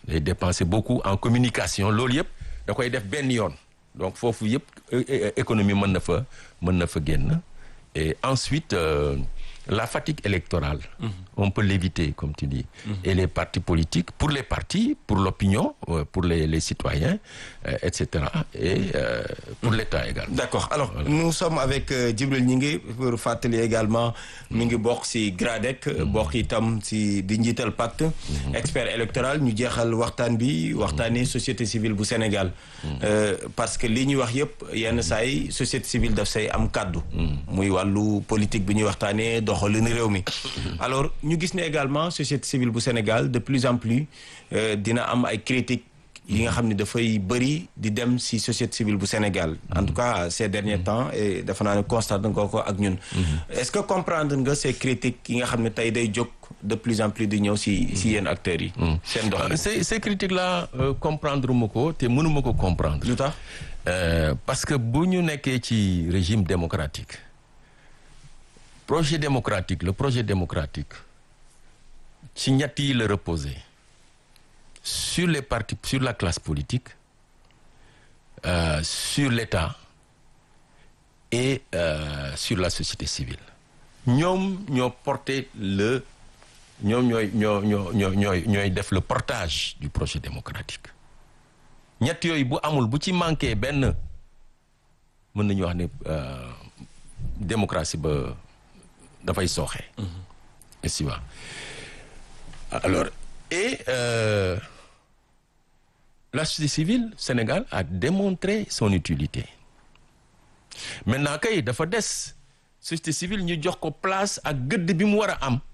day dépenser beaucoup en communication loolu yëpp da koy def benn yoon donc foofu yëpp économie mën na fa mën na fa génn et ensuite euh, la fatigue électorale mmh. on peut l'éviter comme tu dis mmh. et les partis politiques pour les partis pour l'opinion euh, pour les les citoyens euh, etc et pour mmh. l'État également d'accord alors voilà. nous sommes avec Djibril Gningue pour fàttali également mi ngi bokk ci GRADEC bokk itam ci di njiital pacte expert électoral ñu jeexal waxtaan bi waxtaanee société civile bu Sénégal parce que li ñuy wax yëpp yenn saa yi société civile daf say am kàddu muy wàllu politique bi ñuy waxtaanee doxalin réew mi alors ñu gis ne également société civile bu Sénégal de plus en plus dina am ay critiques yi nga xam ne dafay bëri di dem ci société civile bu Sénégal en tout cas ces derniers temps et dafa naa ne constate nga ko ak ñun est-ce que comprendre nga ces critiques yi nga xam ne tey day jóg de plus en plus di ñëw ci ci yenn acteurs yi seen doxalin ces ces critiques là comprendre ma ko te mënuma ko comprendre lu tax parce que bu ñu nekkee ci régime démocratique projet démocratique le projet démocratique ci ñett yi la reposer sur les partis sur la classe politique euh, sur l'État et euh, sur la société civile ñoom ñoo porter le ñoom ñooy ñoo ñoo ñoo ñooy ñooy def le portage du projet démocratique ñett yooyu bu amul bu ci manqué benn mën nañu wax ne démocratie ba dafay sooxe. est-ce que alors et euh, la société civile Sénégal a démontré son utilité maintenant kay dafa des société civile ñu jox ko place ak gëdd bi mu war a am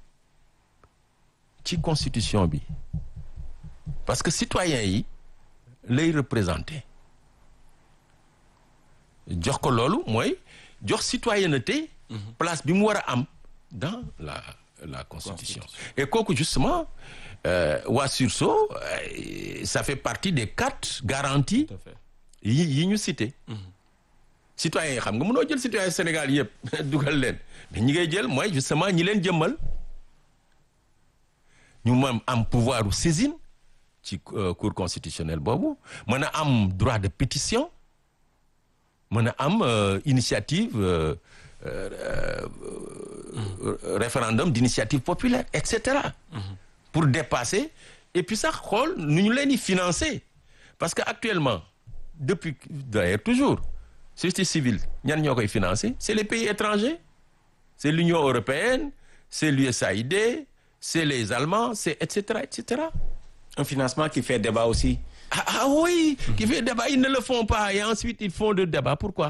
ci constitution bi parce que citoyens yi lay représenter jox ko loolu mooy jox citoyenneté place bi mu war a am dans la la constitution, constitution. et kooku justement euh, waa sursaut euh, ça fait partie des quatre garanties yi yi ñu cité mm -hmm. citoyens yi xam nga mënoo jël citoyen Sénégal yëpp dugal leen mais ñi ngay jël mooy justement ñi leen jëmmal ñu mën am pouvoir u saisine ci euh, cour constitutionnelle boobu mën a am droit de pétition mën a am initiative Euh, euh, référendum d'initiative populaire et cetera. Mm -hmm. pour dépasser et puis sax xool nu ñu leen di financer parce que actuellement depuis d'ailleurs toujours société civile ñan ñoo koy financer c'est les pays étrangers c'est l'Union européenne c'est l'USAID c'est les Allemands c'est et cetera et cetera. un financement qui fait débat aussi. ah, ah oui. Mm -hmm. qui fait débat ils ne le font pas et ensuite ils font de débat pourquoi.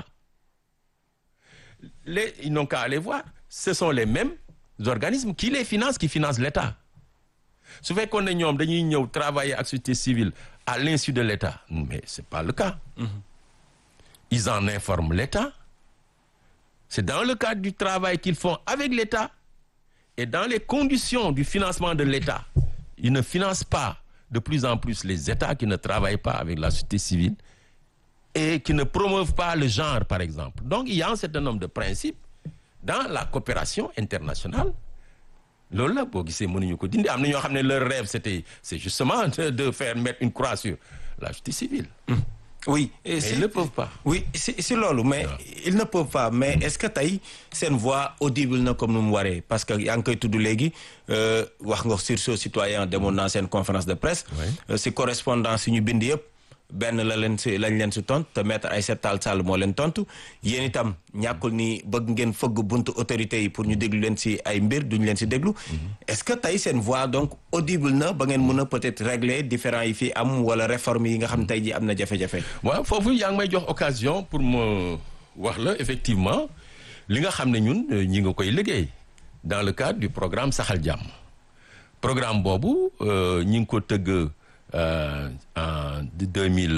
les ils n'ont qu'à aller voir ce sont les mêmes organismes qui les financent qui financent l'État su fekkoon ne ñoom dañuy ñëw travailler ak société civile à l'insu de l'État mais c'est pas le cas mmh. ils en informent l'État c'est dans le cadre du travail qu'ils font avec l'État et dans les conditions du financement de l'État ils ne financent pas de plus en plus les États qui ne travaillent pas avec la société civile et qui ne promeuvent pas le genre par exemple donc il y a un certain nombre de principes dans la coopération internationale loolu la boo gisee mënuñu ko dindi am na ñoo xam ne leur rêve c'était c'est justement de, de faire mettre une croix sur la justice civile mmh. oui et ils ne peuvent pas oui si si loolu mais ouais. ils ne peuvent pas mais est-ce que tey seen voix audible na comme nu mu waree parce que yaa ngi koy tudd léegi wax nga sursaut citoyen demoon naa seen conférence de presse ouais. si correspondance yi ñu bind yëpp benn la leen si lañ leen si tontu te maître Aïssata Tall Sall moo leen tontu yéen itam ñàkkul ni bëgg ngeen fëgg buntu autorités yi pour ñu déglu leen si ay mbir duñu leen si déglu. est-ce que tey seen voix donc audible na ba ngeen mën a peut-être régler différents yi fii am wala réforme yi nga xam tey ji am na jafe-jafe. waaw foofu yaa ngi may jox occasion pour ma wax la effectivement li nga xam ne ñun ñi nga koy liggéey dans le cadre du programme Saxal Jàmm programme boobu ñi ngi ko tëgg. Euh, en deux mille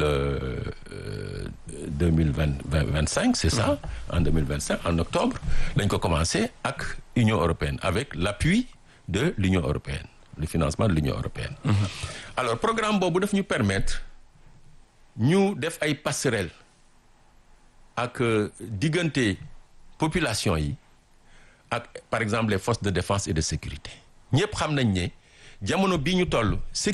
deux mille vingt vingt cinq c'est ça en deux mille vingt cinq en octobre lañ ko commencé ak Union européenne avec l'appui de l'Union européenne le financement de l'Union européenne. Mm-hmm. alors programme boobu daf ñu permettre ñu def ay passerelles ak diggante population yi ak par exemple les forces de défense et de sécurité ñëpp xam nañ ne jamono bii ñu toll.